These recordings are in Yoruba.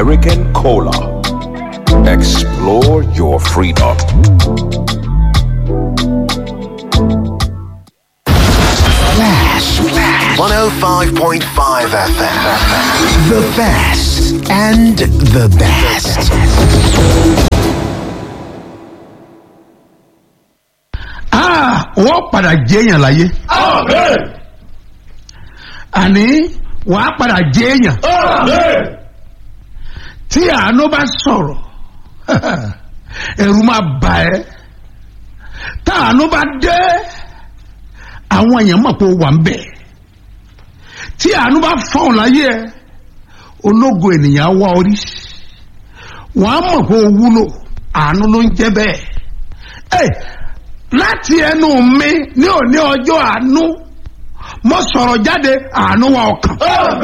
American Cola. Explore your freedom. Flash. 105.5 FM. The best and the best. Ah, wọ́n padà jẹ́yàn láyé. Àní wàá padà jẹ́yàn. Tí àánú bá sọ̀rọ̀, ẹ̀rù máa bà ẹ́. Tá àánú bá dé, àwọn èèyàn mọ̀ pé ó wà ń bẹ̀. Tí àánú bá fọ̀hún láyé ẹ, ológo ènìyàn á wá orí. Wọ́n á mọ̀ pé ó wúlò, àánú ló ń jẹ́ bẹ́ẹ̀. Ẹ láti ẹnu mi ní òní ọjọ́ àánú mo sọ̀rọ̀ jáde àánú wa ọkàn.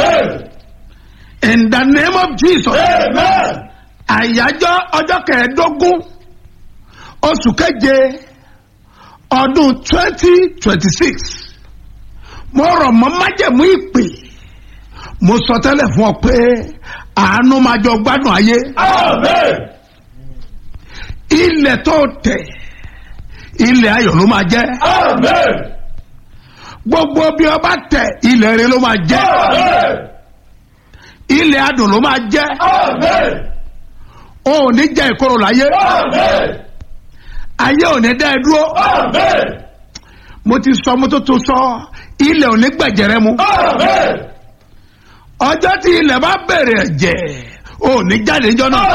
in the name of jesus. àyájọ́ ọjọ́ kẹẹ̀ẹ́dógún oṣù keje ọdún twenty twenty six mo rọ̀ mọ́ májẹ̀mú ìpè mo sọ tẹ́lẹ̀ fún ọ pé àánú máa jọ gbádùn ayé ilẹ̀ tó tẹ̀ ilẹ̀ ayọ̀ ló máa jẹ́ gbogbo bí ọba tẹ ilẹ̀ rẹ ló máa jẹ́ ilẹ̀ adùn ló máa jẹ́ o ò ní jẹ́ ìkorò láyé ayé ò ní dá ẹ dúró mo ti sọ mo tó tó sọ ilẹ̀ ò ní gbẹ̀jẹ̀rẹ̀ mu ọjọ́ tí ilẹ̀ bá bẹ̀rẹ̀ ẹ̀jẹ̀ o ò ní jáde níjọ́ náà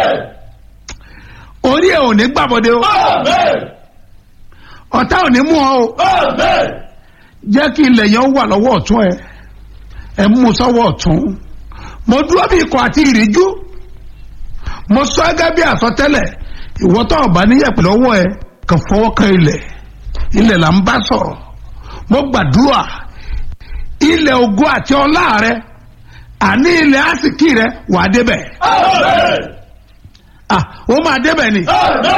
orí ẹ̀ ò ní gbàbọ̀dé o ọ̀tá ò ní mú ọ o jẹ́ kí ilẹ̀ yẹn wà lọ́wọ́ ọ̀tún ẹ ẹ mú sọ́wọ́ ọ̀tún mo dúró bí ikọ̀ àti ìríjú mo sọ gẹ́gẹ́ bí àsọtẹ́lẹ̀ ìwọ tó ọ̀bá níyẹ̀pẹ̀ lọ́wọ́ ẹ kàn fọwọ́ kan ilẹ̀ ilẹ̀ là ń bá sọ̀rọ̀ mo gbàdúrà ilẹ̀ ògo àti ọlá rẹ àní ilẹ̀ àsìkí rẹ wà á débẹ̀ ah ó máa débẹ̀ ni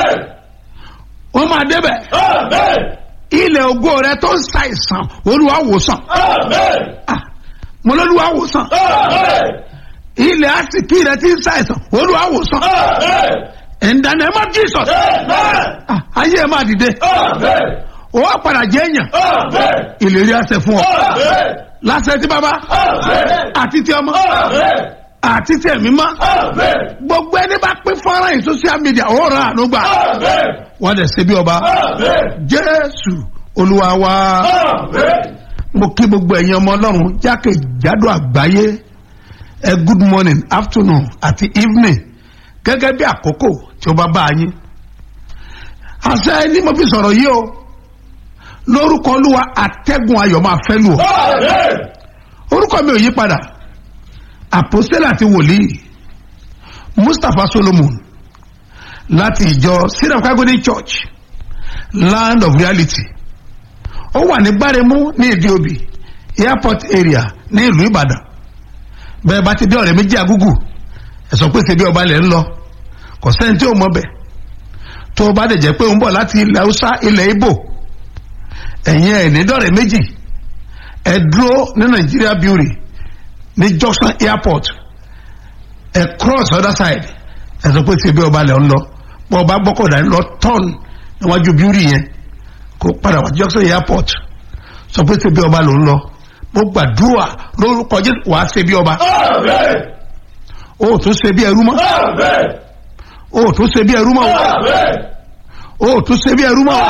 ó máa débẹ̀ ilẹ̀ ògo rẹ tó ń ṣàìsàn olúwa wòsàn Ah, mo lọ́lúwa wòsàn ilẹ̀ àsìkí rẹ tí ń ṣàìsàn olúwa wòsàn in the name of Jesus Ah, ayé ẹ máa dìde ó wá padà jẹ́ èèyàn ìlérí àṣẹ fún ọ láṣẹ tí bàbá àti tí ọmọ àti tí ẹ̀mí mọ́ gbogbo ẹni bá pín fọ́nrán yìí social media ó rà àánú gbà wọ́n dẹ̀ ṣe bí ọba jésù olúwa wa mo kí gbogbo ẹ̀yin ọmọ ọlọ́run jákèjádò àgbáyé ẹ good morning afternoon àti evening gẹ́gẹ́ bí àkókò tí ó bá bá yín àṣẹ ni mo fi sọ̀rọ̀ yìí o lórúkọ olúwa àtẹ́gùn ayọ̀ máa fẹ́ lù ọ́ orúkọ mi ò yí padà àpòsílẹ̀ àti wòlíì mustapha solomon láti ìjọ syrian kagodi church land of reality ó wà ní gbáremú ní ìdí òbí airport area ní ìlú ìbàdàn bẹ́ẹ̀ bá ti dé ọ̀rẹ́ méjì agúgù ẹ̀sọ́ pé ṣe bí ọba ilẹ̀ ń lọ kò sẹ́ni tí ò mọ̀ bẹ̀ tó o bá dẹ̀ jẹ́ pé ó ń bọ̀ láti ilẹ̀ haúsá ilẹ̀ ibo ẹ̀yin ẹ̀ ní dọ̀rẹ́ méjì ẹ̀ dúró ní nàìjíríà beauty ní junction airport ẹ̀ cross other side ẹ̀sọ́ pé ṣe bí ọba ilẹ̀ ń lọ bọ́ ọba gbọ́kọ̀dá ń lọ turn níwájú beauty yẹn kó padà wá junction airport sọ pé ṣe bí ọba ló ń lọ mo gbàdúrà lórúkọ jésù wàá ṣe bí ọba o ò tún ṣe bí ẹrú mọ́ o ò tún ṣe bí ẹrú mọ́ o ò tún ṣe bí ẹrú mọ́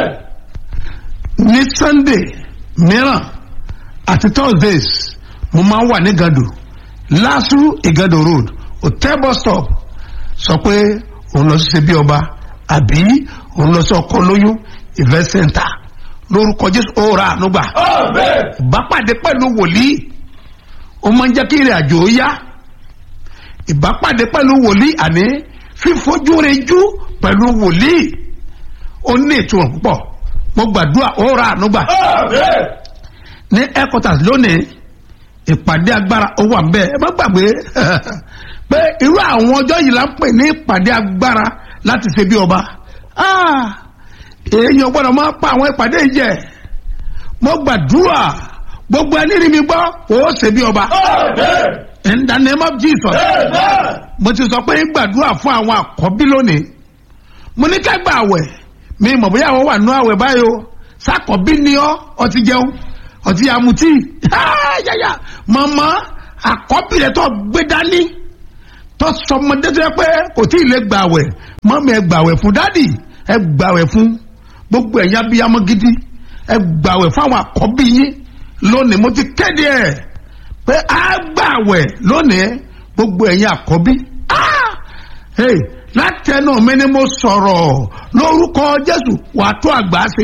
ní sunday mìíràn àti thursdays mo máa ń wà ní gado lasu igado road hotel bus stop sọ pé òun lọ sí ṣe bí ọba àbí òun lọ sí ọkọ lóyún event center lórúkọ jésù ó ra àánú gbà ìbápàdé pẹ̀lú wòlíì ó máa ń jẹ́ kí ìrìn àjò ó yá ìbápàdé pẹ̀lú wòlíì àní fífojú rejú pẹ̀lú wòlíì ó ní ìtumọ̀ púpọ̀ mo gbàdúrà ó ra àánú gbà ní headquarters lónìí ìpàdé agbára ó wà bẹ́ẹ̀ ẹ má gbàgbé pé irú àwọn ọjọ́ yìí la ń pè ní ìpàdé agbára láti ṣe bí ọba Ah, èèyàn gbọ́dọ̀ máa pa àwọn ìpàdé yìí jẹ mo gbàdúrà gbogbo ẹni rí mi gbọ́ ó ṣe bí ọba in the name of jesus mo ti sọ pé ń gbàdúrà fún àwọn àkọ́bí lónìí mo ní ká gba àwẹ̀ mi mọ̀ bóyá àwọn wà nú àwẹ̀ báyìí o sàkọ́bí ni ọ́ ọtí jẹun ọtí amutí yáyà mọ̀mọ́ àkọ́bí rẹ̀ tó gbé dání tó sọmọdé tó yẹ pé kò tí ì lè gbà àwẹ̀ mọ́mí ẹ gbà àwẹ̀ fún dádì ẹ gbà àwẹ̀ fún gbogbo ẹ̀yà abiyamọ gidi ẹ gbà àwẹ̀ fún àwọn àkọ́bí yín lónìí mo ti kéde ẹ̀ pé a gbà àwẹ̀ lónìí gbogbo ẹ̀yin àkọ́bí Ah! Hey, látẹnu mi ni mo sọ̀rọ̀ lórúkọ jésù wà á tó àgbà ṣe.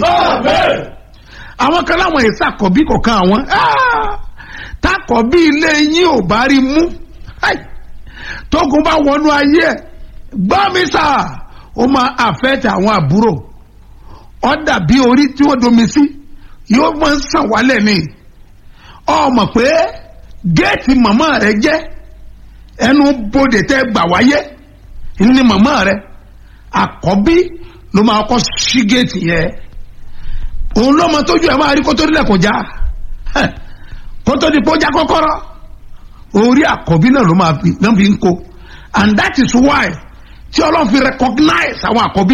àwọn kan láwọn èsì àkọ́bí kọ̀ọ̀kan àwọn Ah! tákọ̀bí ilé yín ò bá rí mú Hey! tógun bá wọnú ayé ẹ̀ gbọ́ mi sà ó máa àfẹ́tẹ̀ àwọn àbúrò ó dàbí orí tí wọ́n domi sí yóò máa ń sàn wálẹ̀ ni ọ mọ̀ pé géètì màmá rẹ jẹ́ ẹnu bodè tẹ́ gbà wáyé ní màmá rẹ àkọ́bí ló máa kọ́ sí géètì yẹn òun ló mọ tójú ẹ máa rí kótó nílẹ̀ kó já Heh, kótó di kó já kọ́kọ́rọ́ orí àkọ́bí náà ló máa fi náà fi ń kó and that is why tí ọlọ́run fi recognize àwọn àkọ́bí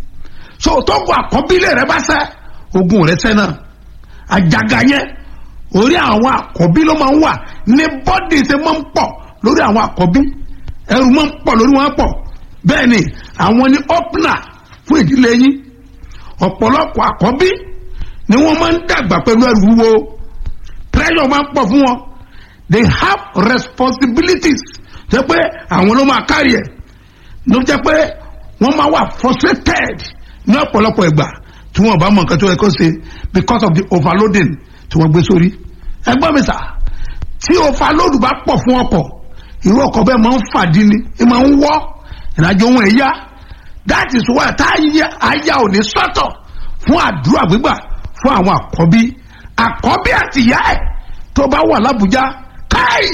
so tó ń kó àkọ́bí lè rẹ bá sẹ́ ogun rẹ sẹ́ náà àjàgà yẹn orí àwọn àkọ́bí ló máa ń wà ní bọ́dì ṣe máa ń pọ̀ lórí àwọn àkọ́bí ẹrù máa ń pọ̀ lórí wọn pọ̀ bẹ́ẹ̀ ni àwọn ni opener fún ìdílé yín ọ̀pọ̀lọpọ̀ àkọ́bí ni wọ́n máa ń dàgbà pẹ̀lú ẹrù wúwo pressure máa ń pọ̀ fún wọn they have responsibilities jẹ́ pé àwọn ló máa kárí ẹ̀ ló jẹ́ pé wọ́n máa wà frustrated ní ọ̀pọ̀lọpọ̀ ìgbà tí wọ́n bá mọ nǹkan tó yẹ kó ṣe because of the overloading tí wọ́n gbé sórí ẹgbọ́n mi sà tí overload bá pọ̀ fún ọkọ̀ irú ọkọ̀ bẹ́ẹ̀ máa ń fàdí ni ẹ máa ń wọ́ ìrìnàjò wọn ẹ̀yà that is why tá àyà ò ní sọ́tọ̀ fún àdúrà gbígbà fún àwọn àkọ́bí àkọ́bí àti ìyá ẹ̀ tó bá wà lábújá káì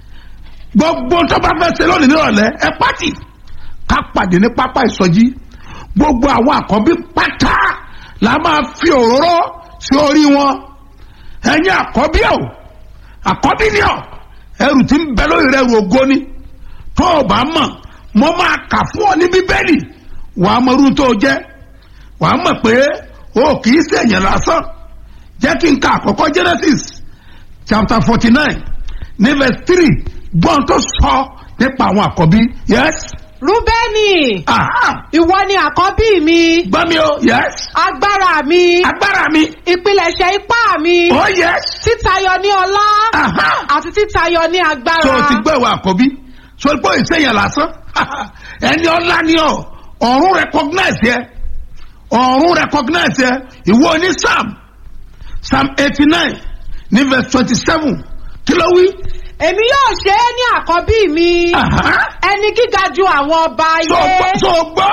gbogbo tó bá fẹ́ ṣe lónìí nírọ̀lẹ́ ẹ pàtì ká pàdé ní pápá ìsọjí gbogbo àwọn àkọ́bí pátá la máa fi òróró sí orí wọn ẹ̀yin àkọ́bí ọ̀ àkọ́bí ni ọ̀ ẹrù tí ń bẹ lórí rẹ̀ rù ògo ni tó o bá mọ̀ mo máa kà fún ọ ní bíbélì wàá mọ irú tó o jẹ́ wàá mọ̀ pé o kì í ṣèyàn lásán jẹ́ kí n ka àkọ́kọ́ genesis chapter forty nine ní verse three gbọ́n tó sọ nípa àwọn àkọ́bí yes rúbẹ́nì aha ìwọ ni àkọ́bí mi gbọ́ mi o yes agbára mi agbára mi ìpilẹ̀ṣẹ̀ ipá mi oh yes títayọ ní ọlá aha àti títayọ ní agbára tó o ti gbọ́ ìwà àkọ́bí so pé ìsẹ̀yìn lásán ẹni ọlá ni ọ ọ̀run recognize yẹ ọ̀run recognize yẹ ìwọ ní psalm psalm eighty nine ní verse twenty seven kí ló wí. èmi yóò ṣe é ní àkọ́bí mi Aha. ẹni gíga ju àwọn ọba so gbọ́ ayé so gbọ́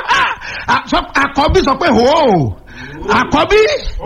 A- sọ- àkọ́bí sọ pé hò àkọ́bí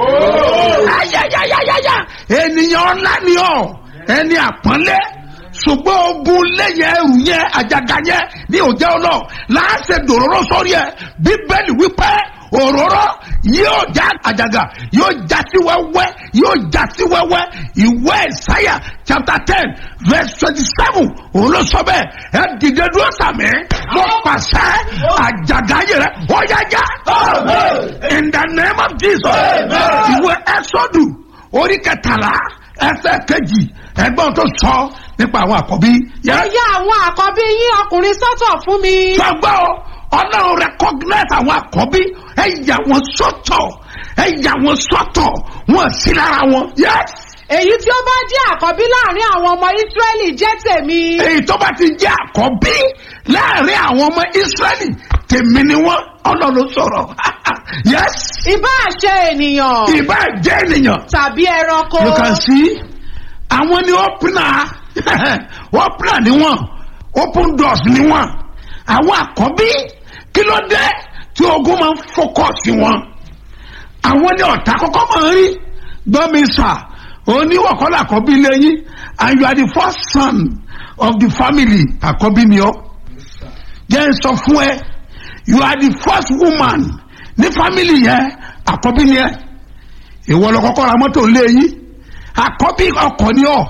ayayayayaya ènìyàn ńlá ni ọ ẹni àpọ́nlé ṣùgbọ́n ogun lẹ́yìn ẹrù yẹn àjàgà yẹn ní òjẹ́ ọlọ́ láàṣẹ dòróró sórí ẹ bíbélì wípé òróró yóò já àjàgà yóò já sí wẹ́wẹ́ yóò já sí wẹ́wẹ́ ìwé ìsáyà chapter ten verse twenty seven òun ló sọ bẹ́ẹ̀ ẹ dìde dúró sàmì mo pàṣẹ àjàgà yẹn rẹ ó yá já in the name of jesus ìwé ẹsọdù orí kẹtàlá ẹsẹ kejì ẹgbọn tó sọ nípa àwọn àkọ́bí ẹ yà àwọn àkọ́bí yín ọkùnrin sọ́tọ̀ fún mi sọgbọ́ ọlọ́run recognize àwọn àkọ́bí ẹ yà wọ́n sọ́tọ̀ ẹ yà wọ́n sọ́tọ̀ wọ́n sí lára wọn yes èyí tí ó bá jẹ́ àkọ́bí láàrin àwọn ọmọ ísírẹ́lì jẹ́ tèmi èyí tó bá ti jẹ́ àkọ́bí láàrin àwọn ọmọ israẹli tèmi ni wọ́n ọlọ́run sọ̀rọ̀ yes ìbá ṣe ènìyàn ìbá jẹ́ ènìyàn tàbí ẹranko you can see àwọn ni opener opener ni wọn open doors ni wọn àwọn àkọ́bí kí ló dé tí ogun máa ń focus wọn àwọn ni ọ̀tá kọ́kọ́ máa ń rí gbọ́mi sà oníwọ̀kọ́lá àkọ́bí lẹ́yìn and you are the first son of the family àkọ́bí ni ọ́ jẹ́ n sọ fún ẹ you are the first woman ní family yẹn àkọ́bí ni ẹ ìwọ lọ kọ́kọ́ ra mọ́tò lé yín àkọ́bí ọkọ̀ ni ọ́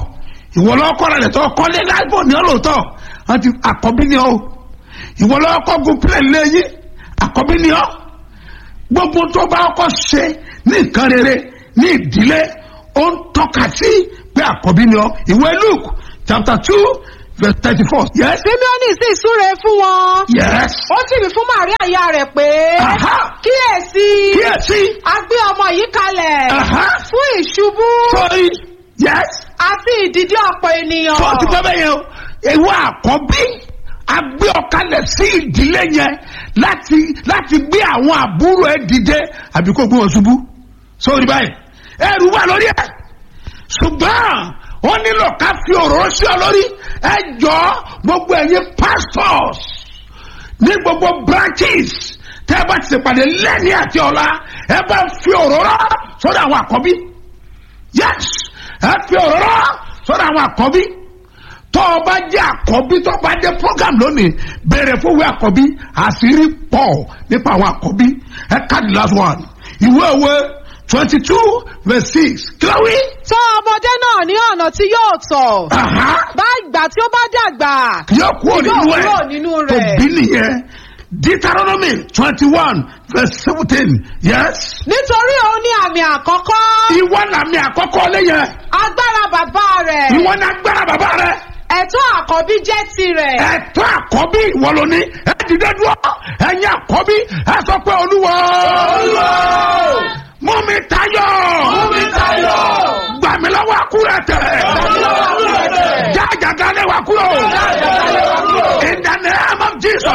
ìwọ lọ́wọ́ kọ́ra rẹ̀ tọ́ kọ́lé láìpọ̀ ní ọlọ́tọ̀ àti àkọ́bí ni ọ́ ìwọ lọ́wọ́ kọ́ gun plẹ̀ lẹ́yìn àkọ́bí ni ọ́ gbogbo tó bá kọ́ ṣe ní nǹkan rere ní ìdílé ó ń tọ́ka sí pé àkọ́bí ni ọ́ ìwé luke chapter two verse thirty four yes simeoni sì súre fún wọn. yes ó sì wí fún màríà ìyá rẹ̀ pé Aha. kíyèsí kíyèsí a gbé ọmọ yìí kalẹ̀ Aha. fún ìṣubú sorry yes àti ìdìde ọ̀pọ̀ ènìyàn. tó ti gbọ́ bẹ́ẹ̀ yẹn o ìwọ àkọ́bí agbé ọ̀kalẹ̀ sí ìdílé yẹn láti láti gbé àwọn àbúrò ẹ dìde àbí kó gbé wọn ṣubú sórí báyìí ẹrù wà lórí ẹ ṣùgbọ́n ó nílò ká fi òróró sí ọ lórí ẹ jọ gbogbo ẹ̀yin pastors ní gbogbo branches tẹ́ ẹ bá ti ṣèpàdé lẹ́ni àti ọ̀la ẹ bá fi òróró sórí àwọn àkọ́bí yes ẹ fi òróró sọ́dọ̀ àwọn àkọ́bí tó o bá jẹ́ àkọ́bí tó o bá dé program lónìí bẹ̀rẹ̀ fún ìwé àkọ́bí àṣírí pọ̀ nípa àwọn àkọ́bí ẹ ká the last one ìwé òwe twenty two verse six kíláwí. tọ́ ọmọdé náà ní ọ̀nà tí yóò tọ̀. bá ìgbà tí ó bá dàgbà. yóò kúrò Yóò nínú ẹ kúrò nínú tó rẹ̀. bí nìyẹn deuteronomy twenty one verse seventeen yes. nítorí òun ní àmì àkọ́kọ́. ìwọ làmì àkọ́kọ́ lẹ́yìn agbára bàbá rẹ̀. ìwọ ní agbára bàbá rẹ. ẹ̀tọ́ àkọ́bí jẹ́ tirẹ̀. ẹ̀tọ́ àkọ́bí ìwọ ló ní ẹ dìde dúró ẹ̀yin àkọ́bí ẹ sọ pé olúwa. mú mi tayọ. mú mi tayọ. gbà mí lọ́wọ́ àkúrẹ́ tẹ̀. gbà mí lọ́wọ́ àkúrẹ́ tẹ̀. já àjàgà lé wa kúrò. já àjàgà lé wa kúrò. in the name of jesus.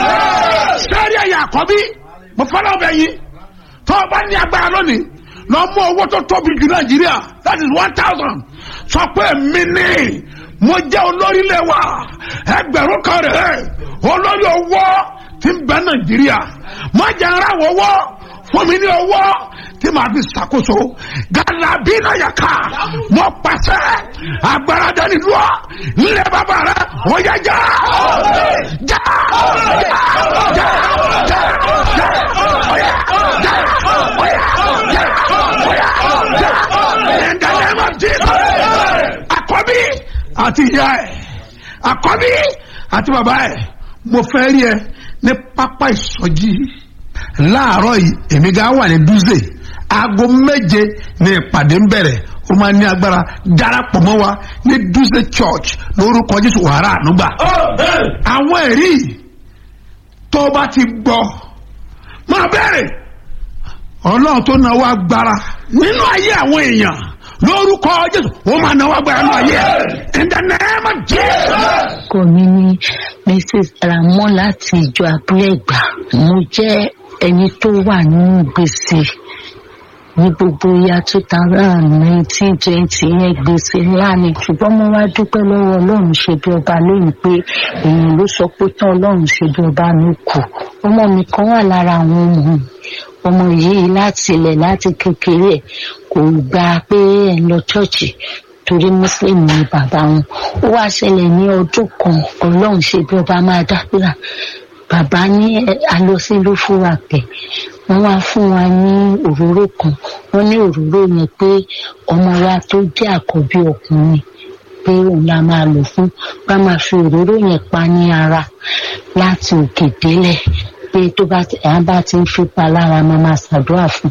sẹ́rí ẹ̀yin àkọ́bí mo fọ́lọ́ bẹ̀ yín tó o bá ní agbára lónìí lọ mú owó tó tóbi jù nàìjíríà that is one thousand sọ pé mi ní mo jẹ́ olórí lé wa ẹgbẹ̀rún kan rẹ̀ olórí owó ti ń bẹ nàìjíríà má jẹ́ ara wọ́wọ́ fún mi ní owó tí màá fi ṣàkóso galabi náà yà ká mo pàṣẹ agbára dání dúró nílẹ̀ bàbá rẹ̀ ó yẹ já já já já já já ó yẹ já ó yẹ já ó yẹ já in the name of Jesus àkọ́bí àti ìyá ẹ̀ àkọ́bí àti bàbá ẹ̀ mo fẹ́ rí ẹ ní pápá ìsọjí láàárọ̀ yìí èmi gan wà ní dúzè aago méje ní ìpàdé ń bẹ̀rẹ̀ ó máa ní agbára darapọ̀ mọ́ wa ní dúzè church lórúkọ jésù wàrà ànúgbà àwọn ẹ̀rí tó o bá ti gbọ́ máa bẹ̀rẹ̀ ọlọ́run tó náwó agbára nínú ayé àwọn èèyàn lórúkọ jésù ó máa náwó agbára nínú ayé ẹ̀ in the name of jesus. orúkọ mi ní mrs ramon láti ìjọ abúlé ìgbà mo jẹ́ ẹni tó wà nínú gbèsè ní gbogbo ya two thousand nineteen twenty yẹn gbèsè ńlá ni ṣùgbọ́n mo wá dúpẹ́ lọ́wọ́ ọlọ́run ṣe bí ọba lónìí pé èèyàn ló sọ pé tán ọlọ́run ṣe bí ọba mi kù ọmọ mi kan wà lára àwọn ọmọ mi ọmọ yìí láti ilẹ̀ láti kékeré ẹ̀ kò gba pé ẹ̀ ń lọ ṣọ́ọ̀ṣì torí muslim ni bàbá wọn ó wá ṣẹlẹ̀ ní ọdún kan ọlọ́run ṣe bí ọba máa dábìlà bàbá ní alọsí ló fún wa pẹ wọn wá fún wa ní òróró kan wọn ní òróró yẹn pé ọmọ wa tó jẹ àkọ́bí ọkùnrin pé òun la máa lò fún bá máa fi òróró yẹn pa ní ara láti òkè délẹ̀ pé tó bá ti à bá ti ń fipá lára máa máa ṣàdúrà fún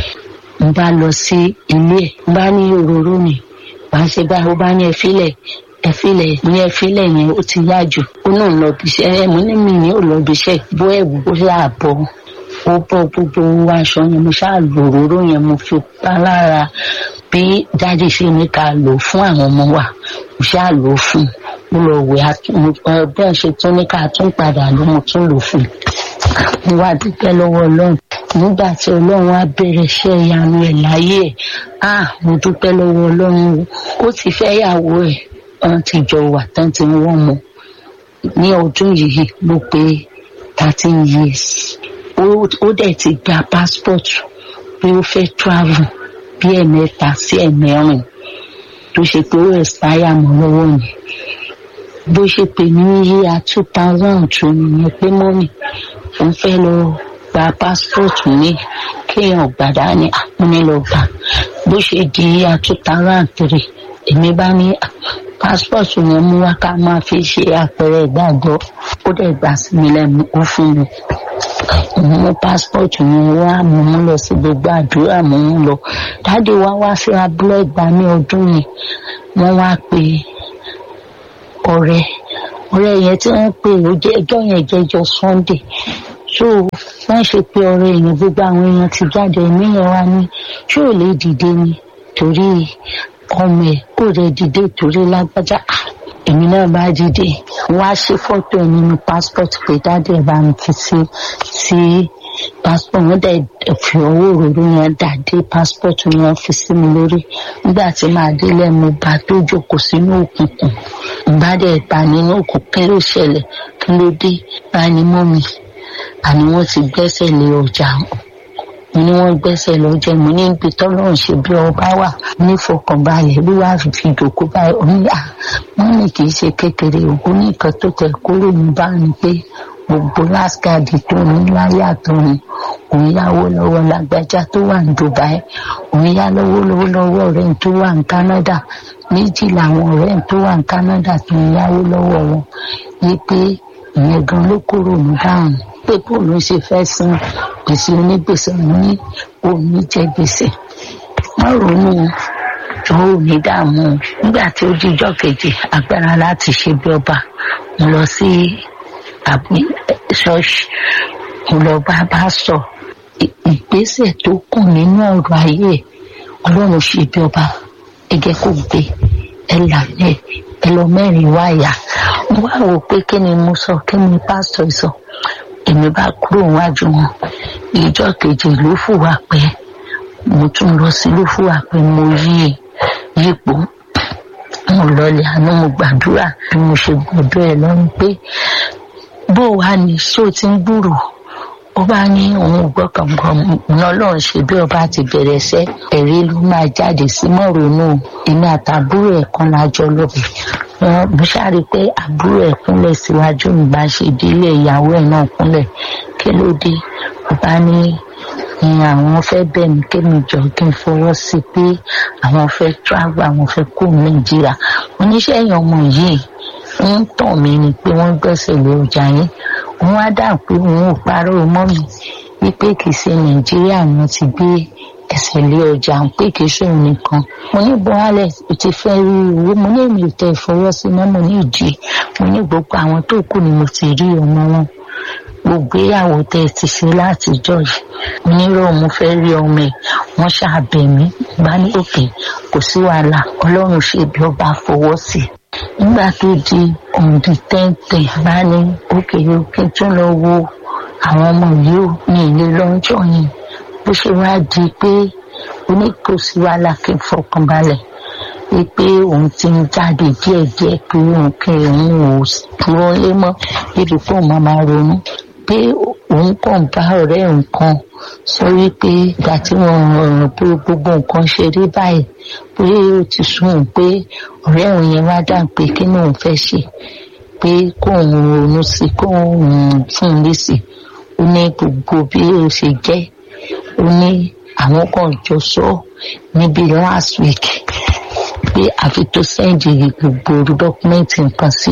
n bá lọ sí ilé ẹ̀ n bá ní òróró ni wàá ṣe bá ó bá ní ẹ fílẹ̀ ẹfilẹ ní ẹfilẹ yẹn ó ti yá jù ó náà lọ bí iṣẹ ẹ mo ní mi ní ò lọ bí iṣẹ bó ẹwù ó ṣáà bọ ó bọ gbogbo owó aṣọ yẹn mo ṣáà lò òróró yẹn mo fi pa lára bí dáàdì ṣe ní ká lò fún àwọn ọmọ wa mo ṣáà lò ó fún mo lọ wẹ bẹ́ẹ̀ ṣe tún ní ká tún padà ló mo tún lò fún mo wá dúpẹ́ lọ́wọ́ ọlọ́run nígbà tí ọlọ́run á bẹ̀rẹ̀ iṣẹ́ ìyanu ẹ̀ láyé ẹ̀ ah mo dúpẹ́ lọ́wọ́ ọlọ́run ó ti fẹ́ yàwó ẹ̀ wọn ti jọ wà tán tí wọn mọ ní ọdún yìí ló pé thirteen years ó dẹ̀ ti gba passport pé ó fẹ́ travel bí ẹ̀mẹ́ta sí ẹ̀mẹ́rin tó ṣe pé ó expire mọ́ lọ́wọ́ mi bó ṣe pè ní yíya two thousand two nìyẹn pé mọ́mì òun fẹ́ lọ gba passport mi kéèyàn gbàdá ní àpọ́nlé lọ gbà bó ṣe di yíya two thousand three èmi bá ní passport yẹn mú wá ká máa fi ṣe àpẹẹrẹ ìgbàgbọ́ ó dẹ̀ gbà sí mi lẹ́nu ó fún mi mo mú passport yẹn wá mo mú lọ sí gbogbo àdúrà mo mú lọ dáàdi wá wá sí abúlé ìgbà ní ọdún yẹn wọ́n wá pe ọ̀rẹ́ ọ̀rẹ́ yẹn tí wọ́n pè ó jẹ́ ẹjọ́ yẹn jẹ́jọ́ sunday so wọ́n ṣe pé ọ̀rẹ́ yẹn gbogbo àwọn èèyàn ti jáde ẹ̀mí yẹn wá ní ṣé ò lè dìde ni torí ọmọ ẹ̀ kò rẹ̀ dìde torí lágbájá Ah, èmi náà bá dìde wá ṣe fọ́tò ẹ̀ nínú passport pé dáàdì ẹ̀ bá mi fi sí sí passport wọn dẹ̀ fi owó òróró yẹn dà dé passport yẹn fi sí mi lórí nígbà tí màá délẹ̀ mo bá tó jókòó sínú òkùnkùn bá dẹ̀ bá nínú òkùnkùn kí ló ṣẹlẹ̀ kí ló dé bá ní mọ́ mi àní wọ́n ti gbẹ́sẹ̀ lé ọjà mo ní wọ́n gbẹ́sẹ̀ lọ́jọ́ mo ní ibi tọ́lọ́run ṣe bí ọba wà nífọkànbalẹ̀ bí wàá fi fi dòkó báyìí ó ní à wọ́n ní kì í ṣe kékeré o ó ní nǹkan tó tẹ̀ kúrò ní bá ní pé gbogbo láskàdì tó ní láyé àtọ̀run òun yáwó lọ́wọ́ lágbájá tó wà ní dubai òun yá lọ́wọ́ lọ́wọ́ lọ́wọ́ ọ̀rẹ́ tó wà ní canada méjì làwọn ọ̀rẹ́ tó wà ní canada tó ń yáwó lọ́wọ́ wọn yí pé ìyẹn gan ló kúrò ní dáhùn pé bóòlù ṣe fẹ́ san gbèsè onígbèsè ní òní jẹ gbèsè wọn ronú tó ní dààmú nígbà tí ó jíjọ kejì agbára láti ṣe bí ọba mo lọ sí àbí ṣọ́ọ̀ṣì mo lọ bá bá sọ ì- ìgbésẹ̀ tó kù nínú ọ̀rọ̀ ayé ẹ̀, ọlọ́run ṣe bí ọba ẹgẹ́ kò gbé ẹ lànà ẹ lọ mẹ́rin wáyà mo wá wò pé kí ni mo sọ kí ni pásítọ̀ sọ èmi bá kúrò wájú wọn ìjọ kejì ló fùwà pé mo tún lọ sí ló fùwà pé mo yí yípo mo lọlẹ àná mo gbàdúrà bí mo ṣe gbọdọ ẹ lọrùn pé bó wàá ní ṣé o ti ń gbúrò ó bá ní òun ò gbọ́ kànkan ọ̀nà ọlọ́run ṣe bí ọba ti bẹ̀rẹ̀ sẹ́ ẹ̀rí ló máa jáde sí mọ́rònú èmi àtàbúrò ẹ̀ kan lájọ lọ́bẹ̀ wọn mo ṣáàrí pé àbúrò ẹ̀ kúnlẹ̀ síwájú mi bá ṣe délé ìyàwó ẹ̀ náà kúnlẹ̀ kí ló dé ọba ní ni àwọn fẹ́ bẹ̀ mí kémi jọ kí n fọwọ́ sí pé àwọn fẹ́ travel àwọn fẹ́ kó nàìjíríà oníṣẹ́ èèyàn ọmọ yìí ń tàn mí ni pé wọ́n gbẹ́sẹ̀ lé ọjà yín òun á dà pé òun ò parọ́ mọ́ mi wípé kì í ṣe nàìjíríà ni wọ́n ti gbé ẹsẹ̀ lé ọjà ń pé kì í ṣe òun nìkan mo ní buhari o ti fẹ́ rí owó mo ní èmi ò tẹ ìfọwọ́ sí mọ́ mo ní ìdí mo ní gbogbo àwọn tó kù ni mo ti rí ọmọ wọn gbogbo ìyàwó tẹ ẹ ti ṣe látijọ́ yìí mo nírò mo fẹ́ rí ọmọ ẹ̀ wọ́n ṣàbẹ̀ mí bá ní òkè kò sí wàhálà ọlọ́run ṣe bí ọba fọwọ́ sí i nígbà tó di òǹdí tẹ́ǹtẹ̀ bá ní òkè òkè tún lọ wo àwọn ọmọ yìí ò ní ilé lọ́jọ́ yẹn bó ṣe wá di pé oníkòsí wàhálà kí n fọkàn balẹ̀ wípé òun ti ń jáde díẹ̀díẹ̀ pé òun kí òun ò dúró lé mọ́ débi pé òun máa máa ronú pé òun kàn bá ọ̀rẹ́ nǹkan sọ wípé ìgbà tí wọ́n rọrùn pé gbogbo nǹkan ṣe rí báyìí pé ó ti sún òun pé ọ̀rẹ́ òun yẹn wá dà pé kí ni òun fẹ́ ṣe pé kóun ronú sí kóun fún un lésì ó ní gbogbo bí ó ṣe jẹ́ ó ní àwọn kan jọ sọ níbi last week pé àfi tó sẹ́ǹdì gbogbo dọ́kúmẹ́ǹtì nǹkan sí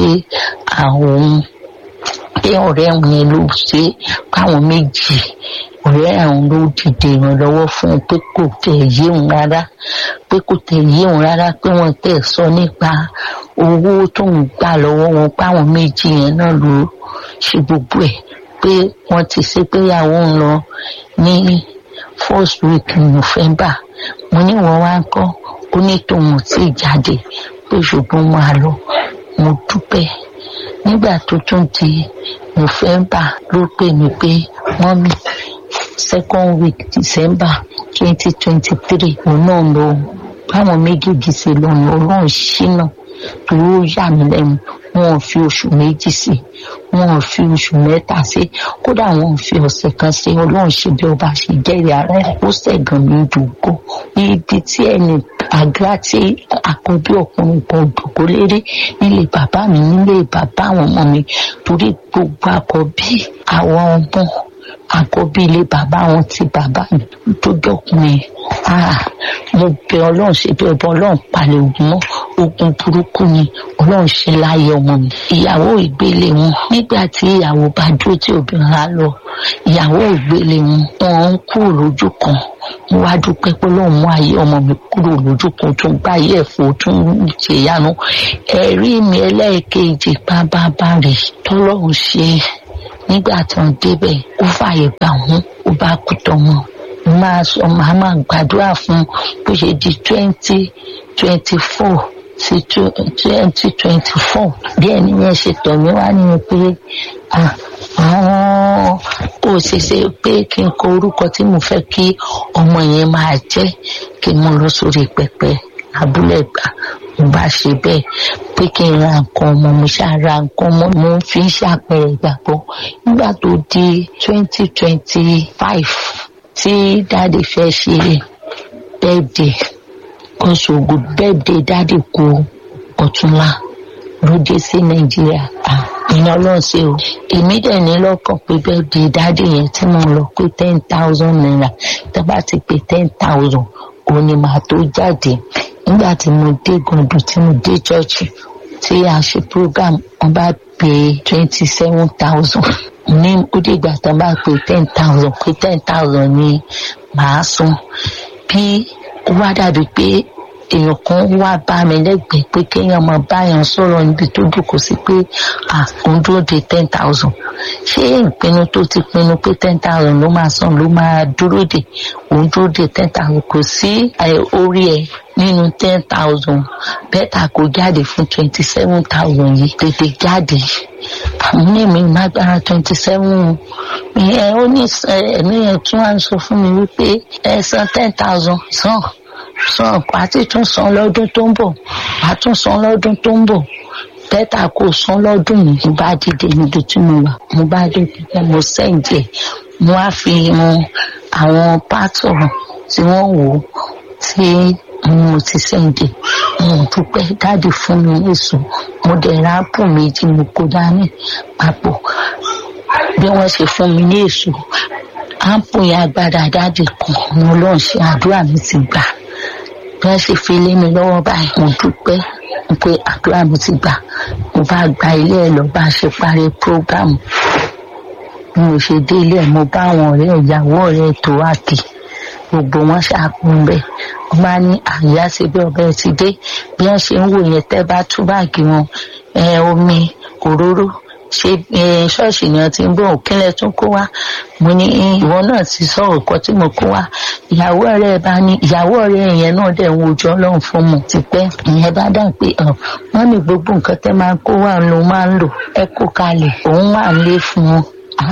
àwọn pé ọ̀rẹ́ òun yẹn ló ṣe káwọn méjì ọ̀rẹ́ àwọn ló dìde ìrànlọ́wọ́ fún un pé kò tẹ̀ yé òun rárá pé kò tẹ̀ yé òun rárá pé wọ́n tẹ̀ sọ nípa owó tó ń gbà lọ́wọ́ wọn páwọn méjì yẹn náà ló ṣe gbogbo ẹ̀ pé wọ́n ti ṣe pé ìyàwó ń lọ ní first week november mo ní wọ́n wá ń kọ́ ó ní tòun ò tí ì jáde pé ṣùgbọ́n máa lọ mo dúpẹ́ nígbà tó tún di november ló pè mí pé mọ́mí second week december twenty twenty three òun náà lọ báwọn méjèèjì ṣe lọ́nà ọlọ́run ṣínà torí ó yà mí lẹ́nu wọn ò fi oṣù méjì sí wọn ò fi oṣù mẹ́ta sí kódà wọn ò fi ọ̀sẹ̀ kan sí ọlọ́run ṣe bí ọba ṣe jẹ́rìí ara ẹ̀ ó ṣẹ̀gàn mi dùgbò ibi tí ẹnì àgbà tí àkọ́bí ọkùnrin kan dùgbò lérí nílé bàbá mi nílé bàbá àwọn ọmọ mi torí gbogbo àkọ́bí àwọn ọmọ àkọ́bí ilé bàbá wọn ti bàbá mi tó dọ̀kùnrin ah mo bẹ ọlọ́run ṣe bí ọba ọlọ́run palẹ̀ ògùn mọ́ ogun burúkú ni ọlọ́run ṣe láyé ọmọ mi ìyàwó ìgbélé wọn nígbà tí ìyàwó bá dúró tí obìnrin á lọ ìyàwó ìgbélé wọn wọn ń kúrò lójú kan mo wá dúpẹ́ pé lóun mú ayé ọmọ mi kúrò lójú kan tó ń gbá ayé ẹ̀fọ́ tó ń ṣèyanu ẹ̀rí mi ẹlẹ́ẹ̀kejì bábábá rè tọ́lọ́run ṣe nígbà tí wọ́n débẹ̀ ó fààyè gbà wọ́n ó bá kú tọmọ máa sọ màá máa gbàdúrà fún bó ṣe di twenty twenty four sí twenty twenty four bí ẹni yẹn ṣe tọ̀ mí wá nínú pé àwọn kò ṣeṣe pé kí n kọ orúkọ tí mo fẹ́ kí ọmọ yẹn máa jẹ́ kí n mú lọ sórí pẹpẹ abúlé gbà mo bá ṣe bẹ́ẹ̀ pé kí n ra nǹkan ọmọ mo ṣáà ra nǹkan ọmọ mo fi ń ṣàpẹẹrẹ ìgbàgbọ́ nígbà tó di twenty twenty five tí dáàdì fẹ́ ṣe bẹ́ẹ̀dẹ̀ kọ́sọ̀gù bẹ́ẹ̀dẹ̀ dáàdì kú ọ̀túnla ló dé sí nàìjíríà ìyẹn ọlọ́run ṣe o èmi dẹ̀ ní lọ́kàn pé bẹ́ẹ̀dẹ̀ dáàdì yẹn tí mo lọ pé ten thousand naira tó bá ti pé ten thousand òun ni màá tó jáde nígbà tí mo dé gàndùn tí mo dé chọ́ọ̀chì tí a ṣe program wọn bá pè twenty seven thousand ní ó dìgbà tó bá pè ten thousand pé ten thousand ni màá san bí ó wá dàbí pé èèyàn kan wá bá mi lẹ́gbẹ̀ẹ́ pé kéèyàn máa báyàn sọ̀rọ̀ níbi tó dùkú sí pé òun dúró de ten thousand ṣé ìpinnu tó ti pinnu pé ten thousand ló máa san ló máa dúró de òun dúró de ten thousand kò sí orí ẹ̀ nínú ten thousand bẹ́tà kò jáde fún twenty seven thousand yìí tètè jáde àmì mi lágbára twenty seven ìyẹn ó ní ẹ̀mí yẹn tún wá ń sọ fún mi wípé ẹ san ten thousand san san àti tún san lọ́dún tó ń bọ̀ wà tún san lọ́dún tó ń bọ̀ bẹ́tà kò san lọ́dún yìí mo bá dìde níbi tí mo wà mo bá dìde mo sẹ́ǹdì ẹ̀ mo á fi hàn àwọn pátọ̀ tí wọ́n wò ó tí mo ti sẹ́ǹdì mo dúpẹ́ dáàdì fún mi èso mo dẹ̀ ra ápù méjì mo kó dání papọ̀ bí wọ́n ṣe fún mi ní èso ápù yẹn agbára dáàdì kan ni ọlọ́run ṣe àdúrà mi ti gbà bí wọ́n ṣe fi lé mi lọ́wọ́ báyìí mo dúpẹ́ pé àdúrà mi ti gbà mo bá gba ilé ẹ̀ lọ bá a ṣe parí prógámù bí mo ṣe dé ilé ẹ̀ mo bá àwọn ọ̀rẹ́ ìyàwó ọ̀rẹ́ tó wà kì gbogbo wọn ṣàkóso bẹ́ẹ̀ wọ́n bá ní àyà sí bí ọbẹ̀ ti dé bí wọ́n ṣe ń wò yẹn tẹ́ bá tú báàgì wọn omi òróró ṣe ṣọ́ọ̀ṣì ni wọ́n ti ń bọ̀ òkínlẹ̀ tún kó wá mo ní ìwọ náà ti sọ ọ̀kọ́ tí mo kó wá ìyàwó ọ̀rẹ́ bá ní ìyàwó ọ̀rẹ́ yẹn náà dẹ̀ ń wojú ọlọ́run fún mu tipẹ́ ìyẹn bá dà pé wọ́n ní gbogbo nǹkan tẹ́ máa ń kó wá ló máa ń lò ẹ kó kalẹ̀ òun wà ń lé fún wọn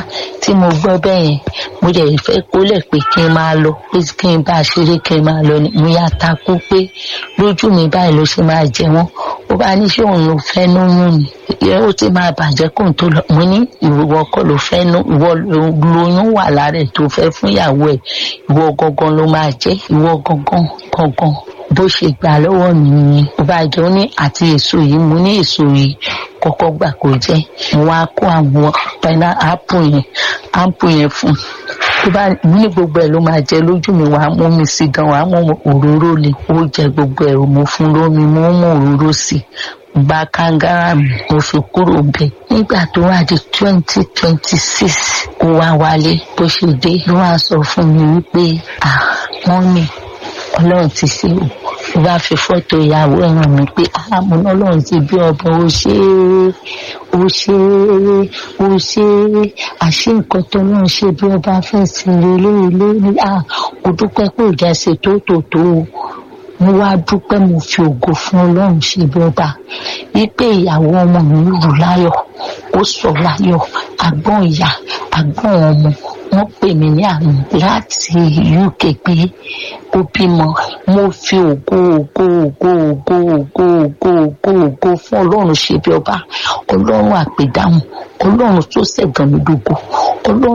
tí mo gbọ́ bẹ́ẹ̀ yẹn mo dẹ̀ fẹ́ kólẹ̀ pé kí n máa lọ pé kí n bá a ṣeré kí n máa lọ ni mo yà takú pé lójú mi báyìí ló ṣe máa jẹ wọ́n ó bá ní ṣé òun ló fẹ́ lóyún ni ìyẹn ó ti máa bàjẹ́ kó n tó lọ mo ní ìwọ kọ́ ló fẹ́ ìwọ lóyún wà lára ẹ̀ tó fẹ́ fún ìyàwó ẹ̀ ìwọ gangan ló máa jẹ́ ìwọ gangan gangan bó ṣe gbà lọ́wọ́ mi nìyẹn ó bá jẹ́ ó ní àti èso yìí mo ní èso yìí kọ́kọ́ gbà kó jẹ́ mo wá kó àwọn pẹ́ná ápù yẹn ápù yẹn fún tó bá ní gbogbo ẹ̀ ló máa jẹ lójú mi wàá mú mi sí gan wàá mú òróró le ó jẹ gbogbo ẹ̀ mo fún lómi mo mú òróró sí gba kangara mi mo fi kúrò bẹ nígbà tó wá di twenty twenty six ó wá wálé bó ṣe dé ló wá sọ fún mi wípé ah wọ́n ní ọlọ́run ti ṣe o mo bá fi fọ́tò ìyàwó ẹ̀ hàn mí pé àmọ́ ọlọ́run ti bí ọba ó ṣe é ó ṣe é ó ṣe é àṣé nǹkan tó náà ṣe bí ọba fẹ́ sí lélẹ́ lórí à kò dúpẹ́ pé ìjà ṣe tó tò tó o mo wá dúpẹ́ mo fi ògo fún ọlọ́run ṣe bí ọba wípé ìyàwó ọmọ mi rù láyọ̀ ó sọ láyọ̀ àgbọ̀n ìyá àgbọ̀n ọmọ wọ́n pè mí ní àná láti uk pé ó bímọ mo fi ògo ògo ògo ògo ògo ògo ògo ògo fún ọlọ́run ṣe bí ọba ọlọ́run àpèdáhùn ọlọ́run tó ṣẹ̀gàn mi dógò ọlọ́run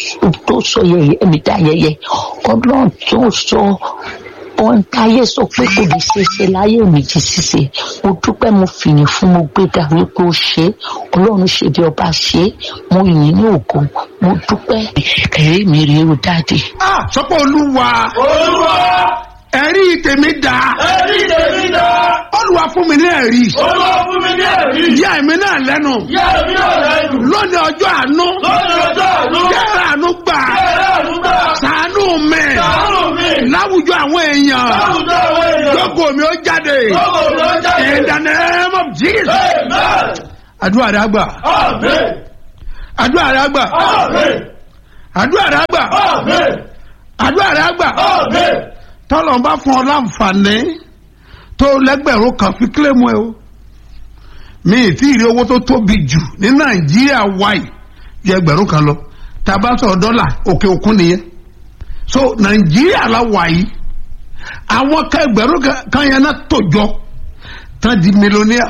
tó sọ yẹyẹ mi dá yẹyẹ ọlọ́run tó sọ ohun táyé sọ pé kò lè ṣe é ṣe láyé mi jí ṣíṣe mo dúpẹ́ mo fìyìn fún mo gbéga wípé ó ṣe é ọlọ́run ṣe bí ọba ṣe é mo yìn ní ògo mo dúpẹ́ ẹ̀rí mi rèé o dáàdì. sọ́pọ̀ olúwa olúwa ẹ̀rí tèmi dá ẹ̀rí tèmi dá. olùwà fún mi ní ẹ̀rí olúwa fún mi ní ẹ̀rí. yá èmi náà lẹ́nu yá èmi náà lẹ́nu. lónìí ọjọ́ àánú lọ́dún ọjọ́ àánú. yára àánú gbà ẹ̀rọ àdúgbò. sàánú mi sàánù mi. láwùjọ àwọn èèyàn láwùjọ àwọn èèyàn. lógo mi ó jáde lọ́wọ́ ló jáde. in the name of Jesus amen. àdúrà rẹ àgbà amen. àdúrà rẹ àgbà amen. àdúrà rẹ àgbà amen. àdúrà rẹ àgbà amen. tọ́lọ̀ ń bá fún ọ láǹfààní tó lẹ́gbẹ̀rún kan fi kílẹ̀mù ẹ o mi ì tí ì rí owó tó tóbi jù ní nàìjíríà wáì ju ẹgbẹ̀rún kan lọ tá a bá sọ̀rọ̀ dọ́là òkè òkun nìyẹn so nàìjíríà la wà yìí àwọn kan ẹgbẹ̀rún kan- kan yẹn náà tó jọ tán di mílíọ̀nìà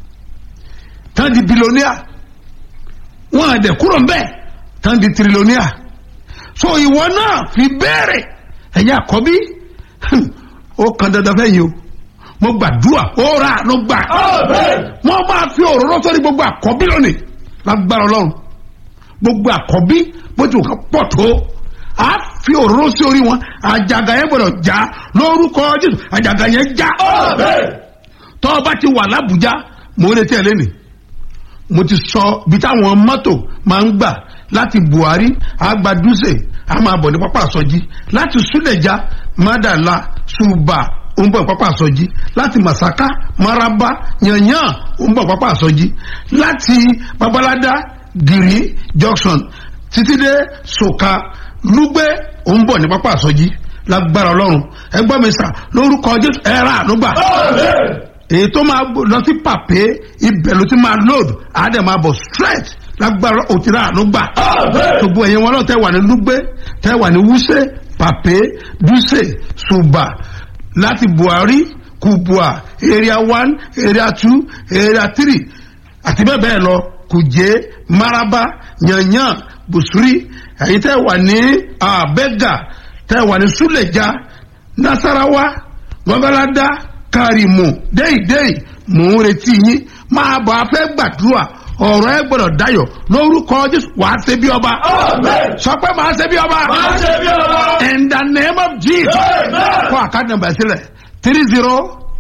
tán di bílíọ̀nìà wọn àdẹ kúrò ń bẹ́ẹ̀ tán di tírílíọ̀nìà so ìwọ náà fi béèrè ẹ̀yin àkọ́bí hmm, ó kan dandan fẹ́ yìí o mo gbàdúrà ó ra àánú gbà amen. wọ́n máa fi òróró sórí gbogbo àkọ́bí lónìí lágbára ọlọ́run gbogbo àkọ́bí bó ti wù ká pọ̀ tó a fi òróró sí orí wọn àjàgà yẹn gbọdọ̀ já lórúkọ jésù àjàgà yẹn já amen. tọ́ ọ bá ti wà lábùjá mo ń retí ẹ lẹ́nìí mo ti sọ bí táwọn mọ́tò máa ń gbà láti buhari agbadúsè a máa bọ̀ ní pápá àsọjí láti súlẹ̀já mádàlá ṣùbà ó ń bọ̀ ní pápá àsọjí láti masaka maraba yanyan ó ń bọ̀ ní pápá àsọjí láti babalada giri junction títí dé soka lúgbẹ́ ó ń bọ̀ ní pápá àsọjí lágbára ọlọ́run ẹgbọ́n mi sà lórúkọ jésù ẹ̀rọ ànúgbà amen. èyí tó máa gbó- lọ sí pàpé ibẹ̀ ló ti máa load àádẹ́ máa bọ̀ straight lágbára òtíra àánú gbà. amen. gbogbo ẹ̀yin wọn náà tẹ́ wà ní lúgbé tẹ́ wà ní wúṣẹ́ pàpé dúṣe ṣùbà láti buhari kubua area one area two area three àti bẹ́ẹ̀ bẹ́ẹ̀ lọ kùjẹ́ maraba yanyan busuri ẹ̀yin tẹ́ wà ní abẹ́gà tẹ́ wà ní súlẹ̀já nasarawa gbọ́gbọ́ládá kárìmù déìdéì mò ń retí yín máa bọ̀ afẹ́ gbàdúrà ọ̀rọ̀ ẹ gbọ́dọ̀ dayọ̀ lórúkọ jésù wàá ṣe bí ọba amen. sọ pé màá ṣe bí ọba máa ṣe bí ọba. in the name of jesus amen. kó àkáàdì nàmbà sílẹ̀ three zero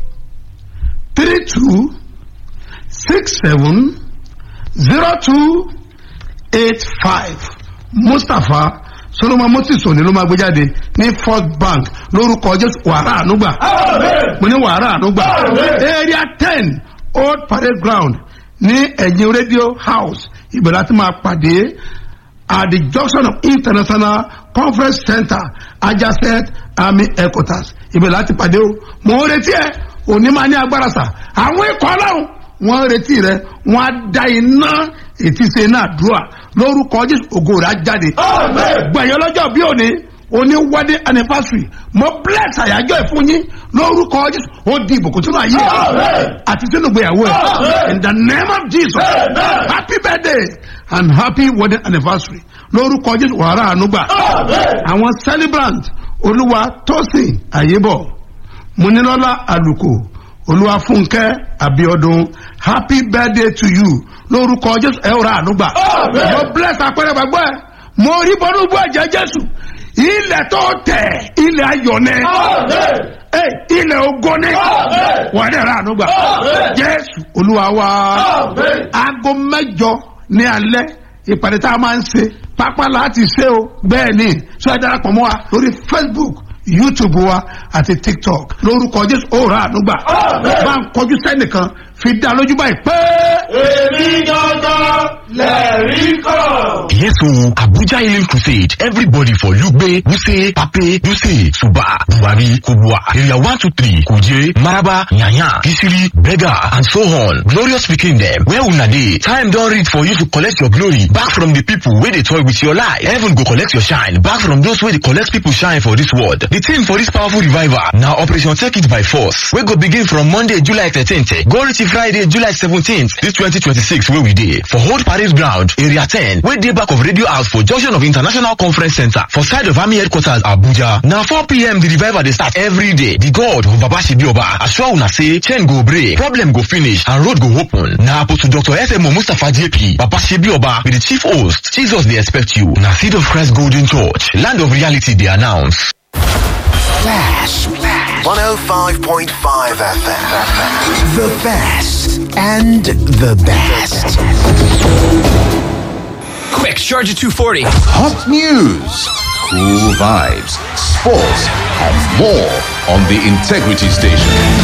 three two six seven zero two eight five mustapha solomon moses òní ló máa gbé jáde ní first bank lórúkọ jésù wàrà ànúgbà amen. mo ní wàrà ànúgbà Amen. area ten old parade ground ní ẹ̀yìn radio house ibẹ̀ láti máa pàdé at the junction of international conference center adjacent army headquarters ibẹ̀ láti pàdé o mo ń retí ẹ òní máa ní agbára sà àwọn ikọ̀ ọlọ́run wọ́n ń retí rẹ wọ́n á da iná ètí ṣe náà dùà lórúkọ jésù ògo rẹ̀ á jáde amen. gbẹ̀yìn ọlọ́jọ́ bí òní oní wedding anniversary mo bless àyájọ́ ẹ̀ fún yín lórúkọ jésù ó di ìbùkún sínú ayé ẹ̀ Amen. àti sínú ìgbéyàwó ẹ̀ Amen. in the name of jesus Amen. happy birthday and happy wedding anniversary lórúkọ jésù wàrà ànúgbà amen. àwọn celebrant olúwa tósìn àyébọ̀ múnilọ́lá àlùkò olúwa fúnkẹ́ àbíọ́dún happy birthday to you lórúkọ jésù ẹ̀ wàrà ànúgbà Amen. mo bless àpẹẹrẹ gbàgbọ́ ẹ mo rí bọ́nú bú ẹ̀jẹ̀ jésù ilẹ̀ tó tẹ̀ ilẹ̀ ayọ̀ ni amen. Ẹ, ilẹ̀ ogo ni Amen. wà ní ẹ̀rọ ànúgbà Amen. jésù olúwa wa amen. aago mẹ́jọ ní alẹ́ ìpàdé tá a máa ń ṣe pápá láti ṣe o bẹ́ẹ̀ ni sọ ẹ darapọ̀ mọ́ wa lórí facebook youtube wa àti tiktok lórúkọ jésù ó rà ànúgbà Amen. bá ń kọjú sẹ́nìkan fi dá lójú báyìí pé. èmi gangan lẹ́rìí kan. Yes, so Abuja Healing Crusade. Everybody for Lugbe, Wuse, Pape, Duse, Suba, Buhari, Kubwa, Area 123, Kuje, Maraba, Nyanya, Kisiri, Bega, and so on. Glorious speaking them. Where una dey? Time don reach for you to collect your glory back from the people wey dey toy with your life. Heaven go collect your shine back from those wey dey collect people shine for this world. The theme for this powerful revival na Operation Take It by Force wey go begin from Monday, July 13th go reach Friday, July 17th, this 2026 wey we dey for Old Parade Ground, Area 10 wey dey back of Radio House for junction of International Conference Center for side of Army Headquarters Abuja. Na 4pm the revival dey start every day. The God of Baba Shibioba assure una say chain go break, problem go finish and road go open. Na Apostle Dr. SMO Mustapha JP, Baba Shibioba be the chief host. Jesus dey expect you. Na Seed of Christ Golden Church, land of reality dey announce. Flash. 105.5 FM. The best and the best. Quick, charge at 240. Hot news, cool vibes, sports, and more on the Integrity Station.